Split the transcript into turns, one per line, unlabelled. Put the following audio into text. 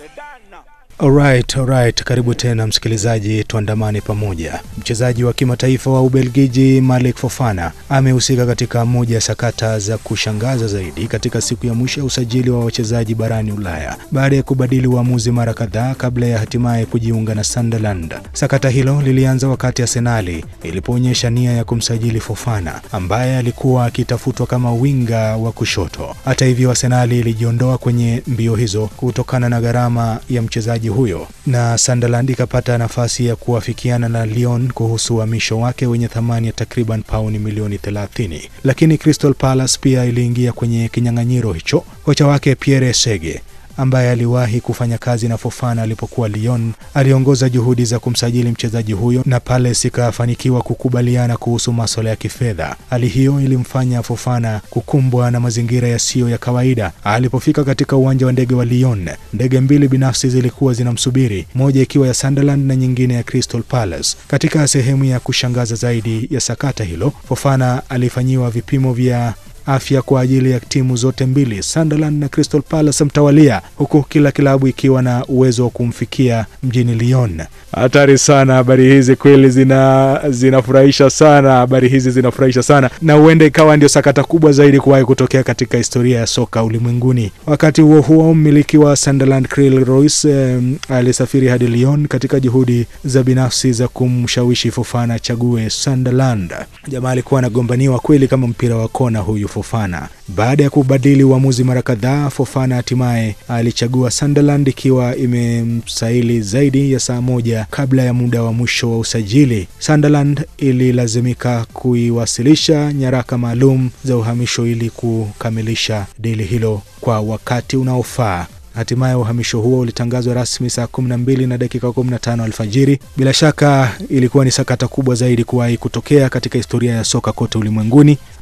Alright, alright. Karibu tena msikilizaji, tuandamane pamoja. Mchezaji wa kimataifa wa Ubelgiji Malik Fofana amehusika katika moja ya sakata za kushangaza zaidi katika siku ya mwisho ya usajili wa wachezaji barani Ulaya baada ya kubadili uamuzi mara kadhaa kabla ya hatimaye kujiunga na Sunderland. Sakata hilo lilianza wakati Arsenali ilipoonyesha nia ya kumsajili Fofana ambaye alikuwa akitafutwa kama winga wa kushoto. Hata hivyo, Arsenali ilijiondoa kwenye mbio hizo kutokana na gharama ya mchezaji huyo na Sunderland ikapata nafasi ya kuafikiana na Lyon kuhusu uhamisho wake wenye thamani ya takriban pauni milioni 30. Lakini Crystal Palace pia iliingia kwenye kinyang'anyiro hicho. Kocha wake Pierre Sege ambaye aliwahi kufanya kazi na Fofana alipokuwa Lyon aliongoza juhudi za kumsajili mchezaji huyo na Palace ikafanikiwa kukubaliana kuhusu masuala ya kifedha. Hali hiyo ilimfanya Fofana kukumbwa na mazingira yasiyo ya kawaida. Alipofika katika uwanja wa ndege wa Lyon, ndege mbili binafsi zilikuwa zinamsubiri, moja ikiwa ya Sunderland na nyingine ya Crystal Palace. Katika sehemu ya kushangaza zaidi ya sakata hilo, Fofana alifanyiwa vipimo vya afya kwa ajili ya timu zote mbili Sunderland na Crystal Palace mtawalia, huku kila kilabu ikiwa na uwezo wa kumfikia mjini Lyon. Hatari sana habari hizi kweli, zina zinafurahisha sana. Habari hizi zinafurahisha sana, na huenda ikawa ndio sakata kubwa zaidi kuwahi kutokea katika historia ya soka ulimwenguni. Wakati huo huo, mmiliki wa Sunderland Kyle Royce eh, alisafiri hadi Lyon katika juhudi za binafsi za kumshawishi Fofana achague Sunderland. Jamaa alikuwa anagombaniwa kweli kama mpira wa kona huyu Fofana. Baada ya kubadili uamuzi mara kadhaa, Fofana hatimaye alichagua Sunderland ikiwa imemsaili zaidi ya saa moja kabla ya muda wa mwisho wa usajili. Sunderland ililazimika kuiwasilisha nyaraka maalum za uhamisho ili kukamilisha dili hilo kwa wakati unaofaa. Hatimaye uhamisho huo ulitangazwa rasmi saa 12 na dakika 15 alfajiri. Bila shaka ilikuwa ni sakata kubwa zaidi kuwahi kutokea katika historia ya soka kote ulimwenguni.